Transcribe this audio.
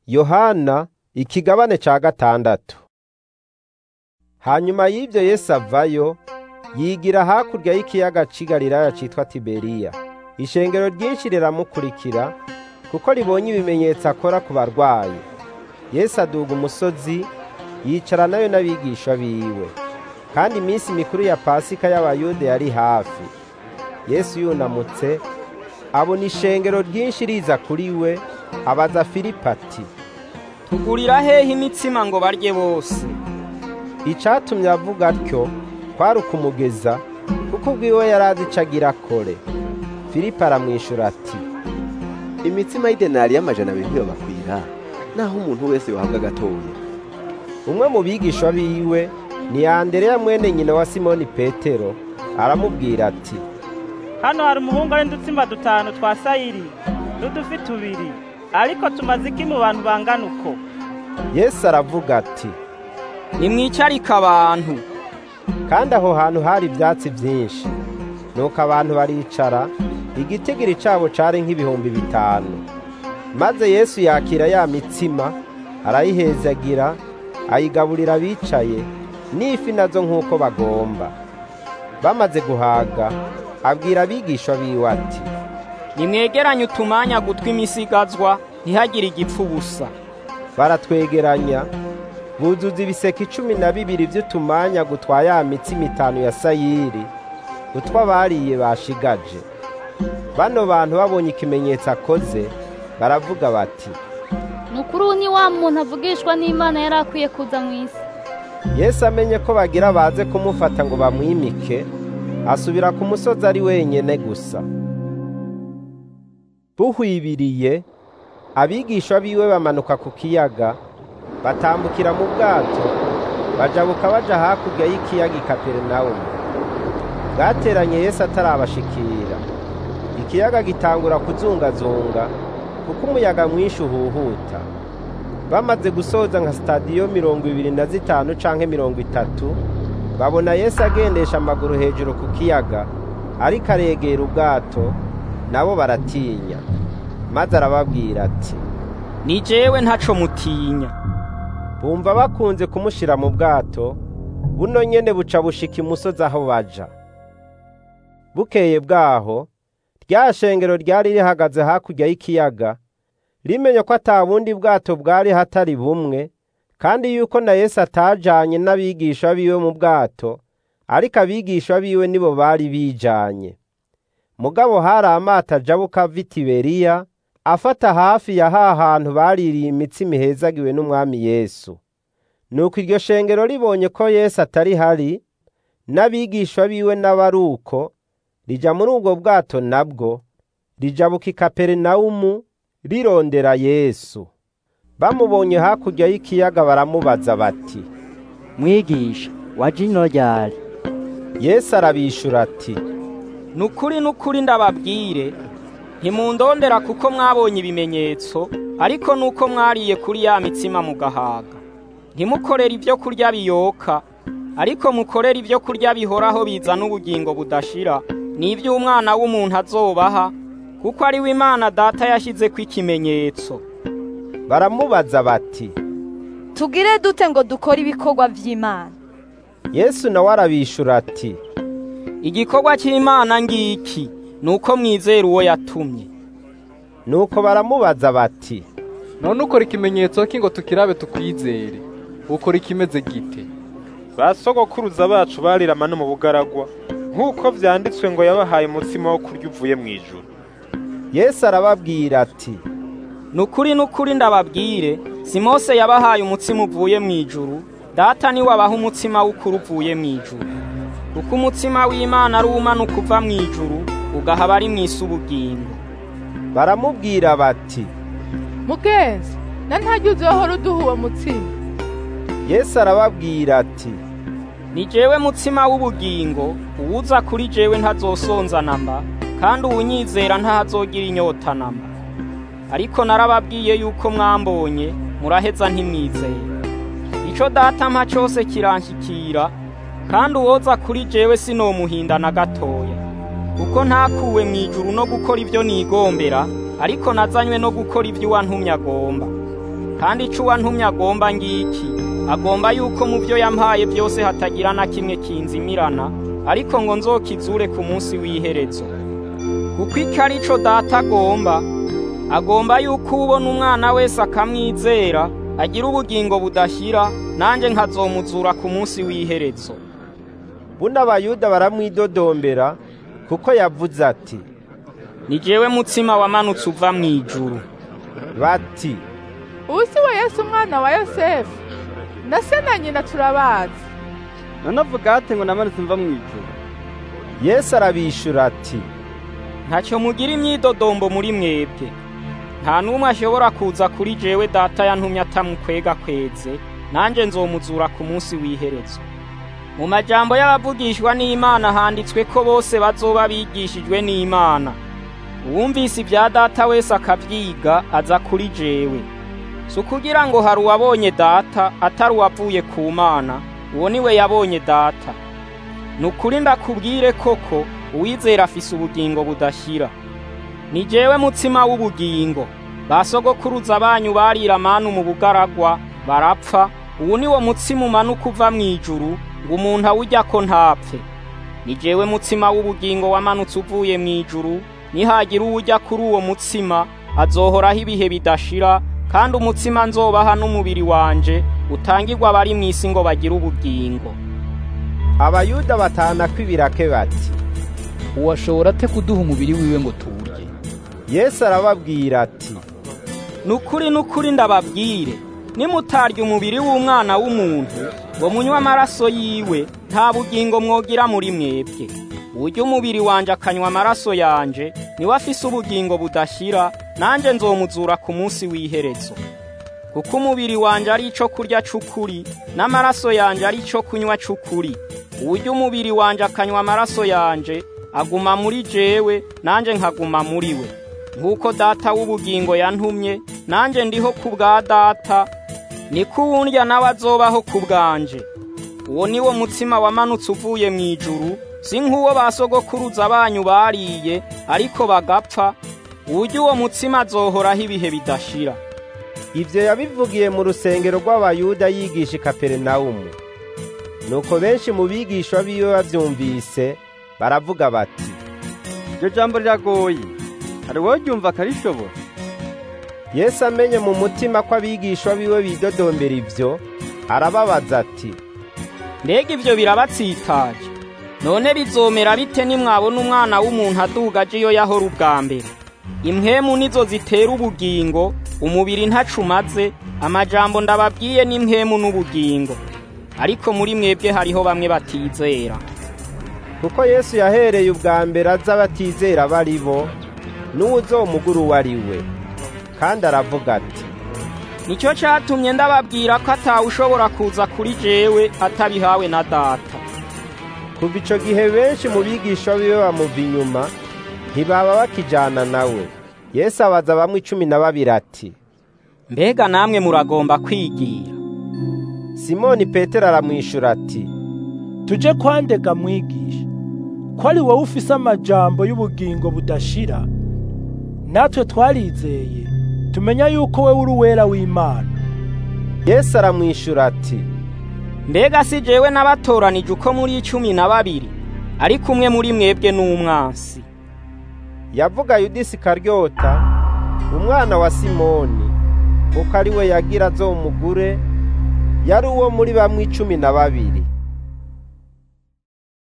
yohana ikigabane ca gatandatu hanyuma y'ibyo yesu avayo yigira hakurya y'ikiyaga c'i galilaya citwa tiberiya ishengero ryinshi riramukurikira kuko ribonye ibimenyetso akora ku barwayi yesu aduga umusozi yicara nayo n'abigisha biwe kandi iminsi mikuru ya pasika y'abayuda yari hafi yesu yunamutse abona ishengero ryinshi riza kuri we abaza filipo ati tugurira hehe imitsima ngo barye bose icatumye avuga atyo kwari ukumugeza kuko ubwiwe yari azi ico agira akore filipo aramwishura ati imitsima y'idenari y'amajana abiri ntiyobakwira naho umuntu wese yohabwa gatoya umwe mu bigisha biwe ni andereya mwene nyina wa simoni petero aramubwira ati hano hari umuhungu ari udutsimba dutanu twa sayiri n'udufi tubiri ariko tumaze iki mu bantu bangana uko yesu aravuga ati nimwicarike abantu kandi aho hantu hari ibyatsi byinshi nuko abantu baricara igitigiri cabo cari nk'ibihumbi bitanu maze yesu yakira ya mitsima arayihezagira ayigaburira abicaye n'ifi nazo nk'uko bagomba bamaze guhaga abwira abigishwa biwe ati nimwegeranye utumanya gutwi imisigazwa ntihagire igipfu ubusa baratwegeranya buzuza ibiseke icumi na bibiri vy'utumanya gutwa ya mitsima itanu ya sayiri utwo abariye bashigaje bano bantu babonye ikimenyetso akoze baravuga bati ni ukuri ubu ni wa muntu avugishwa n'imana yari akwiye kuza mu isi yesu amenye ko bagira baze kumufata ngo bamwimike asubira ku musozi ari wenyene gusa buhwibiriye abigisha biwe bamanuka ku kiyaga batambukira mu bwato bajabuka baja hakurya y'ikiyaga i kaperinawumu bwateranye yesu atarabashikira ikiyaga gitangura kuzungazunga kuko umuyaga mwinshi uhuhuta bamaze gusoza nka sitadiyo mirongo ibiri na zitanu canke mirongo itatu babona yesu agendesha amaguru hejuru ku kiyaga ariko aregera ubwato nabo baratinya maze arababwira ati ni jewe ntaco mutinya bumva bakunze kumushira mu bwato buno nyene buca bushika imusozi aho baja bukeye bwaho rya shengero ryari rihagaze hakurya y'ikiyaga rimenye ko ata bundi bwato bwari hatari bumwe kandi yuko na Yesu atajanye n'abigisha biwe mu bwato ariko abigisha biwe nibo bari bijanye mugabo hari amato ajabuka ava i Tiberiya afata hafi ya ha hantu baririye imitsima ihezagiwe n'umwami Yesu nuko iryo shengero ribonye ko Yesu atari hari n'abigisha biwe n'abaruko rija muri ubwo bwato nabwo rijabuka i Kaperinawumu rirondera Yesu bamubonye hakurya y'ikiyaga baramubaza bati mwigisha waje ino ryari Yesu arabishura ati nukuri nukuri ndababwire ntimundondera kuko mwabonye ibimenyetso ariko nuko mwariye kuri ya mitsima mugahaga ntimukorere ibyo kurya biyoka ariko mukorere ibyo kurya bihoraho bizana ubugingo budashira n'ibyo umwana w'umuntu azobaha kuko ari we imana data yashyize ko ikimenyetso baramubaza bati tugire dute ngo dukore ibikorwa by'imana Yesu nawe arabishura ati igikorwa cy'imana ngiki ni uko mwizera uwo yatumye nuko baramubaza bati none ukora ikimenyetso ki ngo tukirabe tukwizere ukora ikimeze gite ba sogokuruza bacu barirama no mu bugaragwa nk'uko vyanditswe ngo yabahaye umutsima wo kurya uvuye mu ijuru Yesu arababwira ati nukuri nukuri ndababwire si Mose yabahaye umutsima uvuye mu ijuru data ni wabaha umutsima w'ukuri uvuye mu ijuru kuko umutsima w'Imana ari umanuka uva mu ijuru ugaha abari mu isi ubugingo baramubwira bati mugenzi na ntajya uzohora uduha uwo mutsima Yesu arababwira ati ni jewe mutsima w'ubugingo uwuza kuri jewe ntazosonza namba kandi uwunyizera ntahazogira inyota namba ariko narababwiye yuko mwambonye muraheza ntimwizeye ico data mpa cose kiranshikira kandi uwoza kuri jewe sinomuhinda na gatoya kuko ntakuwe mu ijuru no gukora ibyo nigombera ariko nazanywe no gukora ibyo uwantumye agomba kandi ico uwantumye agomba ngiki agomba yuko mu byo yampaye byose hatagira na kimwe kinzimirana ariko ngo nzokizure ku munsi w'iherezo kuko icyo ari cyo data agomba agomba yuko ubona umwana wese akamwizera agira ubugingo budashyira nanjye nkazomuzura ku munsi w'iherezo buno abayuda baramwidodombera kuko yavuze ati ni jewe mutsima wamanutse uva mu ijuru bati ubu si we yesu umwana wa yosefu na se na nyina turabazi none avuga ate ngo namanutse mva mu ijuru yesu arabishura ati ntacyo mugira imyidodombo muri mwebwe nta n'umwe ashobora kuza kuri jewe data yantumye atamukwega kweze nanjye nzomuzura ku munsi w'iherezo mu majambo y'abavugishwa n'imana handitswe ko bose bazoba bigishijwe n'imana uwumvise ibya data wese akabyiga aza kuri jewe si ukugira ngo hari uwabonye data atari uwavuye ku mana uwo ni we yabonye data ni ukuri ndakubwire koko uwizera afise ubugingo budashyira ni jewe mutsima w'ubugingo basogokuruza banyu barira manu mu bugaragwa barapfa ubu ni wo mutsima umanuka uva mu ijuru ngo umuntu awujya ko ntapfe ni jewe mutsima w'ubugingo wamanutse uvuye mu ijuru nihagira uwujya kuri uwo mutsima azohoraho ibihe bidashira kandi umutsima nzobaha n'umubiri wanje utangirwa abari mu isi ngo bagire ubugingo abayuda batana kw'ibirake bati uwashobora ate kuduha umubiri wiwe ngo tuwurye yesu arababwira ati ni ukuri n'ukuri ndababwire nimutarya umubiri w'umwana w'umuntu ngo munywe amaraso yiwe nta bugingo mwogira muri mwebwe urya umubiri wanje akanywa amaraso yanje niwe afise ubugingo budashyira nanjye nzomuzura ku munsi w'iherezo kuko umubiri wanje ari ico kurya c'ukuri n'amaraso yanje ari ico kunywa c'ukuri urya umubiri wanje akanywa amaraso yanje aguma muri jewe nanjye nkaguma muri we nk'uko data w'ubugingo yantumye nanjye ndiho ku bwa data niko uwundya nawe azobaho ku bwanje uwo ni wo mutsima wamanutse uvuye mu ijuru si nk'uwo basogokuruza banyu bariye ariko bagapfa uburyo uwo mutsima azohoraho ibihe bidashira ibyo yabivugiye mu rusengero rw'abayuda yigisha i kaperinawumu nuko benshi mu bigishwa biwe babyumvise baravuga bati iryo jambo riragoye hari wowe ryumva akarishobora yesu amenye mu mutima ko abigishwa biwe bidodombera ibyo arababaza ati mbega ibyo birabatsitaje none bizomera bite nimwabona umwana w'umuntu aduga aje iyo yahora ubwa mbere impwemu nizo zitera ubugingo umubiri ntacumaze amajambo ndababwiye n'impwemu n'ubugingo ariko muri mwebwe hariho bamwe batizera kuko yesu yahereye ubwa mbere aza abatizera bari bo n'uwuzomugura uwo ari we kandi aravuga ati nicyo cyatumye ndababwira ko atawe ushobora kuza kuri jewe atabihawe na data kuva icyo gihe benshi mu bigisha biwe bamuva inyuma ntibaba bakijyana nawe yesu abaza bamwe icumi na babiri ati mbega namwe muragomba kwigira simoni petero aramwishyura ati tujye kwandega mwigisha ko ari wowe ufise amajambo y'ubugingo budashira natwe twarizeye tumenya yuko we uri uwera w'imana yesu aramwishyura ati mbega si jewe n'abatoranije uko muri icumi na babiri ariko umwe muri mwebwe n'umwansi yavuga yudisi karyota umwana wa simoni kuko ari we yagira azomugure yari uwo muri bamwe icumi na babiri